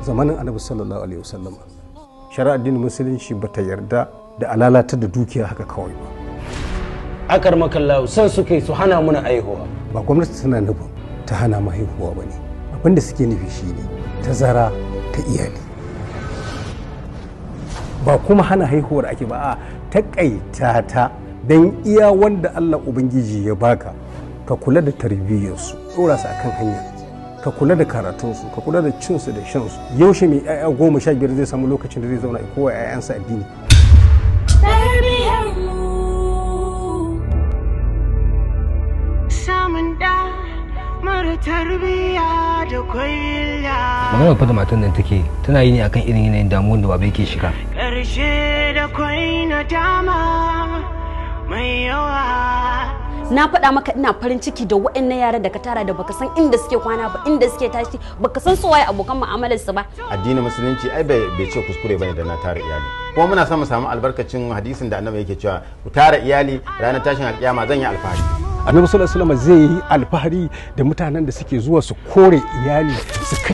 zamanin annabi sallallahu alaihi wasallam shari'ar addinin musulunci bata yarda da alalatar da dukiya haka kawai ba akar makallahu san suka yi su hana muna aihuwa ba gwamnati tana nufin ta hana mu haihuwa ba ne abinda suke nufi shine tazara ta iyali ba kuma hana haihuwar ake ba a takaita ta don iya wanda Allah Ubangiji ya baka ka kula da tarbiyyarsu ɗora su akan hanya ka kula da karatunsu ka kula da cinsu da shansu yaushe mai 'ya'ya goma sha biyar zai samu lokacin da zai zauna a kowa 'ya'yansa addini samun da mara tarbiyya da kwaiya magana fa da matan nan take tana yi ne akan irin yanayin damuwar da baba yake shiga ƙarshe da kwai na dama mai yawa na faɗa maka ina farin ciki da waɗannan yaran da ka tara da baka san inda suke kwana ba inda suke tashi baka san su waye abokan mu'amalar su ba addinin musulunci ai bai bai ce kuskure bane da na tara iyali kuma muna son mu samu albarkacin hadisin da annabi yake cewa ku tara iyali ranar tashin alkiyama zan yi alfahari annabi sallallahu alaihi wasallam zai yi alfahari da mutanen da suke zuwa su kore iyali su